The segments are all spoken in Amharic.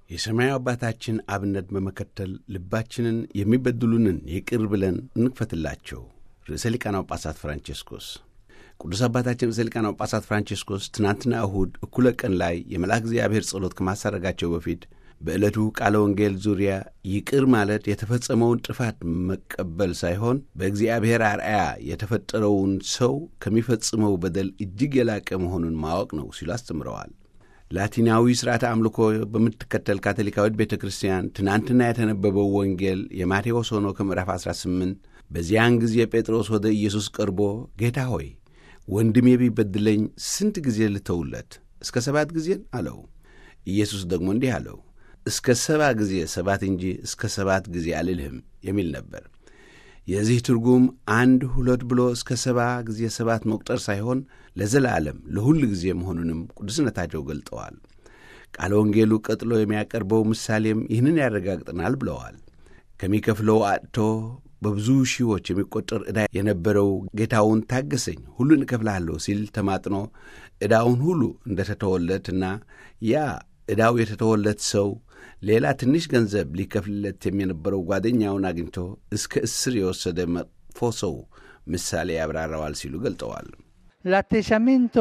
የሰማያዊ አባታችን አብነት በመከተል ልባችንን የሚበድሉንን ይቅር ብለን እንክፈትላቸው። ርዕሰ ሊቃነ ጳጳሳት ፍራንቼስኮስ ቅዱስ አባታችን ርዕሰ ሊቃነ ጳጳሳት ፍራንቼስኮስ ትናንትና እሁድ እኩለ ቀን ላይ የመልአክ እግዚአብሔር ጸሎት ከማሳረጋቸው በፊት በዕለቱ ቃለ ወንጌል ዙሪያ ይቅር ማለት የተፈጸመውን ጥፋት መቀበል ሳይሆን በእግዚአብሔር አርአያ የተፈጠረውን ሰው ከሚፈጽመው በደል እጅግ የላቀ መሆኑን ማወቅ ነው ሲሉ አስተምረዋል። ላቲናዊ ሥርዓተ አምልኮ በምትከተል ካቶሊካዊት ቤተ ክርስቲያን ትናንትና የተነበበው ወንጌል የማቴዎስ ሆኖ ከምዕራፍ 18 በዚያን ጊዜ ጴጥሮስ ወደ ኢየሱስ ቀርቦ ጌታ ሆይ ወንድሜ ቢበድለኝ ስንት ጊዜ ልተውለት? እስከ ሰባት ጊዜን አለው። ኢየሱስ ደግሞ እንዲህ አለው እስከ ሰባ ጊዜ ሰባት እንጂ እስከ ሰባት ጊዜ አልልህም የሚል ነበር። የዚህ ትርጉም አንድ ሁለት ብሎ እስከ ሰባ ጊዜ ሰባት መቁጠር ሳይሆን ለዘላለም ለሁል ጊዜ መሆኑንም ቅዱስነታቸው ገልጠዋል። ቃለ ወንጌሉ ቀጥሎ የሚያቀርበው ምሳሌም ይህንን ያረጋግጠናል ብለዋል። ከሚከፍለው አጥቶ በብዙ ሺዎች የሚቆጠር ዕዳ የነበረው ጌታውን ታገሰኝ፣ ሁሉን እከፍልሃለሁ ሲል ተማጥኖ ዕዳውን ሁሉ እንደ ተተወለትና ያ ዕዳው የተተወለት ሰው ሌላ ትንሽ ገንዘብ ሊከፍልለት የነበረው ጓደኛውን አግኝቶ እስከ እስር የወሰደ መጥፎ ሰው ምሳሌ ያብራራዋል ሲሉ ገልጠዋል። L'atteggiamento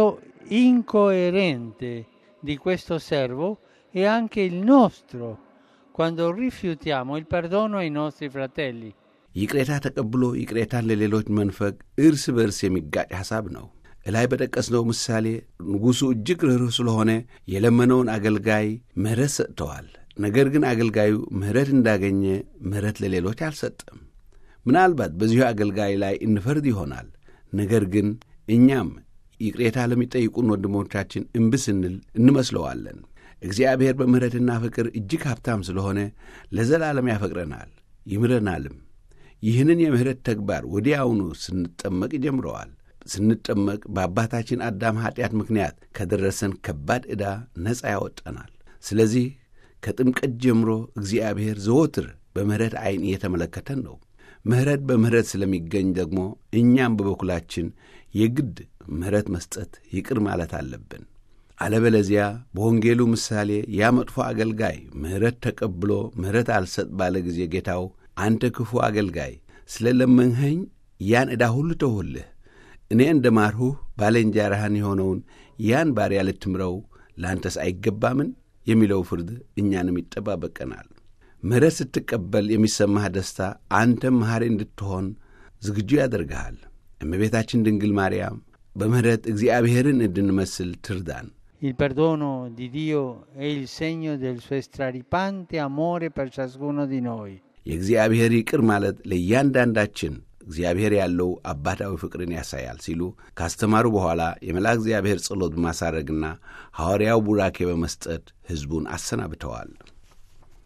incoerente di questo servo è anche il nostro quando rifiutiamo il perdono ai nostri fratelli. ይቅሬታ ተቀብሎ ይቅሬታን ለሌሎች መንፈግ እርስ በርስ የሚጋጭ ሐሳብ ነው። እላይ በጠቀስነው ምሳሌ ንጉሡ እጅግ ርኅሩህ ስለሆነ የለመነውን አገልጋይ ምሕረት ሰጥተዋል። ነገር ግን አገልጋዩ ምሕረት እንዳገኘ ምሕረት ለሌሎች አልሰጠም። ምናልባት በዚሁ አገልጋይ ላይ እንፈርድ ይሆናል። ነገር ግን እኛም ይቅሬታ ለሚጠይቁን ወንድሞቻችን እምቢ ስንል እንመስለዋለን። እግዚአብሔር በምሕረትና ፍቅር እጅግ ሀብታም ስለሆነ ለዘላለም ያፈቅረናል፣ ይምረናልም። ይህንን የምሕረት ተግባር ወዲያውኑ ስንጠመቅ ይጀምረዋል። ስንጠመቅ በአባታችን አዳም ኀጢአት ምክንያት ከደረሰን ከባድ ዕዳ ነፃ ያወጣናል። ስለዚህ ከጥምቀት ጀምሮ እግዚአብሔር ዘወትር በምሕረት ዐይን እየተመለከተን ነው። ምሕረት በምሕረት ስለሚገኝ ደግሞ እኛም በበኩላችን የግድ ምሕረት መስጠት ይቅር ማለት አለብን። አለበለዚያ በወንጌሉ ምሳሌ ያ መጥፎ አገልጋይ ምሕረት ተቀብሎ ምሕረት አልሰጥ ባለ ጊዜ ጌታው አንተ ክፉ አገልጋይ ስለ ለመንኸኝ ያን ዕዳ ሁሉ ተውሁልህ እኔ እንደ ማርሁህ ባልንጀራህን የሆነውን ያን ባሪያ ልትምረው ለአንተስ አይገባምን? የሚለው ፍርድ እኛንም ይጠባበቀናል። ምሕረት ስትቀበል የሚሰማህ ደስታ አንተም መሐሪ እንድትሆን ዝግጁ ያደርግሃል። እመቤታችን ድንግል ማርያም በምሕረት እግዚአብሔርን እንድንመስል ትርዳን። Il perdono di Dio è il segno del suo straripante amore per ciascuno di noi. የእግዚአብሔር ይቅር ማለት ለእያንዳንዳችን እግዚአብሔር ያለው አባታዊ ፍቅርን ያሳያል ሲሉ ካስተማሩ በኋላ የመልአክ እግዚአብሔር ጸሎት በማሳረግና ሐዋርያው ቡራኬ በመስጠት ሕዝቡን አሰናብተዋል።